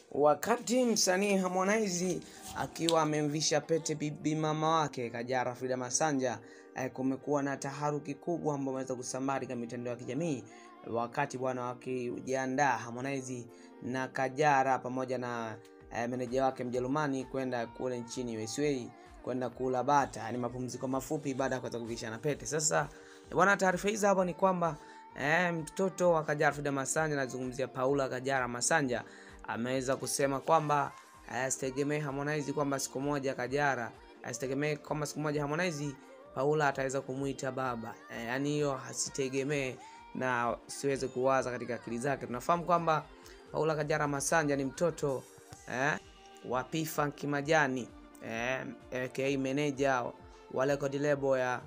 Wakati msanii Harmonize akiwa amemvisha pete bibi mama wake Kajala Frida Masanja, eh, kumekuwa na taharuki kubwa ambayo imeweza kusambaa katika mitandao ya kijamii wakati bwana wakijiandaa Harmonize na Kajala pamoja na eh, meneja wake Mjerumani kwenda kule nchini USA kwenda kula bata, yani mapumziko mafupi baada ya kuweza kuvishana pete. Sasa bwana, taarifa hizi hapa ni kwamba eh, mtoto wa Kajala Frida Masanja, nazungumzia Paula Kajala Masanja ameweza kusema kwamba asitegemee Harmonize kwamba siku moja Kajala asitegemee kwamba siku moja Harmonize Paula ataweza kumuita baba e, yani hiyo hasitegemee na siweze kuwaza katika akili zake. Tunafahamu kwamba Paula Kajala Masanja ni mtoto eh, wa P-Funk Majani eh, aka meneja wa record label ya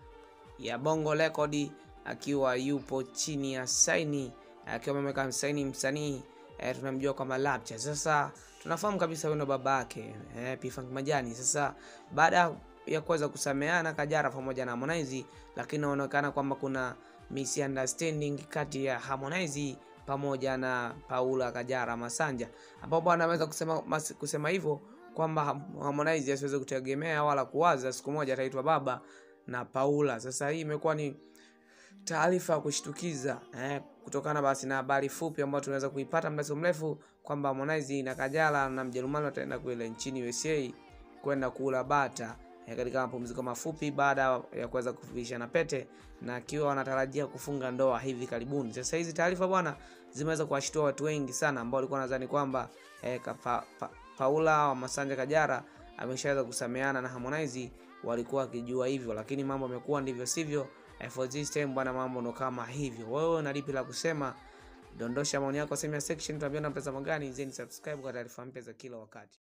ya Bongo Record akiwa yupo chini ya saini akiwa ameweka msaini msanii e, tunamjua kwamba Lapcha. Sasa tunafahamu kabisa huyo ndo baba yake e, P-Funk Majani. Sasa baada ya kuweza kusameana Kajala pamoja na Harmonize, lakini inaonekana kwamba kuna misunderstanding kati ya Harmonize pamoja na Paula Kajala Masanja, ambapo bwana ameweza kusema mas, kusema hivyo kwamba Harmonize asiweze kutegemea wala kuwaza siku moja ataitwa baba na Paula. Sasa hii imekuwa ni taarifa ya kushtukiza eh, kutokana basi na habari fupi ambayo tunaweza kuipata muda si mrefu kwamba Harmonize na Kajala na Mjerumani wataenda kule nchini USA kwenda kula bata eh, katika mapumziko mafupi baada ya kuweza kuvishana pete na akiwa wanatarajia kufunga ndoa hivi karibuni. Sasa hizi taarifa bwana zimeweza kuwashtua watu wengi sana ambao walikuwa nadhani kwamba eh, pa, pa, Paula wa Masanja Kajala ameshaweza kusameana na Harmonize, walikuwa wakijua hivyo, lakini mambo yamekuwa ndivyo sivyo. For this time bwana, mambo ndo kama hivyo. Wewe una lipi la kusema? Dondosha maoni yako sehemu ya section, tuambie na mtazamo gani. Zeni subscribe kwa taarifa mpya za kila wakati.